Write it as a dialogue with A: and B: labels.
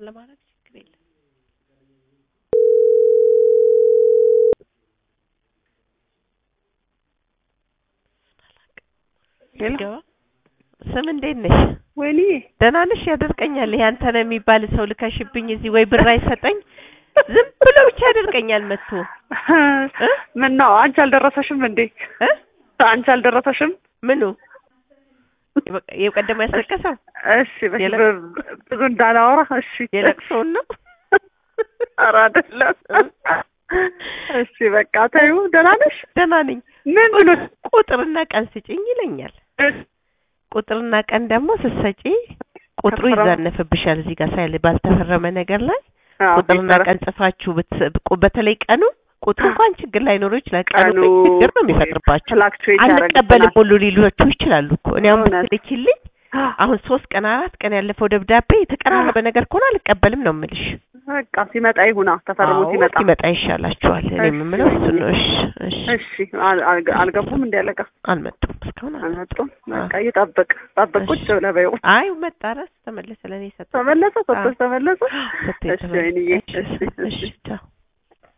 A: ለማድረግ ችግር የለም።
B: ሄሎ
A: ገባ ስም እንዴት ነሽ?
B: ወይኔ
A: ደህና ነሽ? ያደርቀኛል። ይሄ አንተ ነው የሚባል ሰው ልከሽብኝ እዚህ ወይ ብር አይሰጠኝ ዝም ብሎ ብቻ ያደርቀኛል መጥቶ እ?
B: ምን ነው አንቺ አልደረሰሽም እንዴ?
A: እ?
B: አንቺ አልደረሰሽም?
A: ምኑ የበ- የቀደሙ ያስለቀሰው
B: እሺ በ-
A: የለ-
B: በ- ብዙ እንዳላወራ እሺ።
A: የለቅሶውን ነው።
B: ኧረ አይደለም። እሺ በቃ ተይው። ደህና ነሽ?
A: ደህና ነኝ።
B: ምን ብሎ
A: ቁጥርና ቀን ስጭኝ ይለኛል። ቁጥርና ቀን ደግሞ ስትሰጪ ቁጥሩ
B: ተፈረመ።
A: ይዛነፍብሻል እዚህ ጋር ሳይል ባልተፈረመ ነገር ላይ
B: አዎ፣
A: ቁጥርና
B: ቢሰራ-
A: ቀን ጽፋችሁ ብትስ- ቁ- በተለይ ቀኑ ቁጥሩ እንኳን ችግር ላይኖረው ይችላል። ቀኑ
B: ቀኑ
A: ግን ችግር ነው የሚፈጥርባችሁ።
B: ፍላክቹዌት
A: አንቀበልም ሁሉ ሊሏችሁ ይችላሉ እኮ እኔ አሁን
B: እውነት።
A: ብትልኪልኝ አሁን ሶስት ቀን አራት ቀን ያለፈው ደብዳቤ የተቀራረበ ነገር ከሆነ አልቀበልም ነው የምልሽ።
B: በቃ ሲመጣ ይሁና ተፈርሞ
A: አዎ፣
B: ሲመጣ
A: ሲመጣ ይሻላችኋል። እኔ
B: እሺ፣
A: የምለው እሱን ነው። እሺ እሺ።
B: እሺ አል- አልገ- አልገቡም እንደ ያለቃ
A: አልመጡም እስካሁን አልመጡም።
B: አልመጡም። በቃ ይጠብቅ ጠብቅ ቁጭ ብለህ በይው።
A: አይ መጣ ረስ ተመለሰ ለእኔ ሰጠ
B: ተመለሰ ሰጥቶሽ ተመለሰ።
A: ሰጥቶኝ
B: እሺ ወይንዬ፣
A: ተመለሰ።
B: እሺ፣
A: እሺ
B: እሺ።
A: ቻው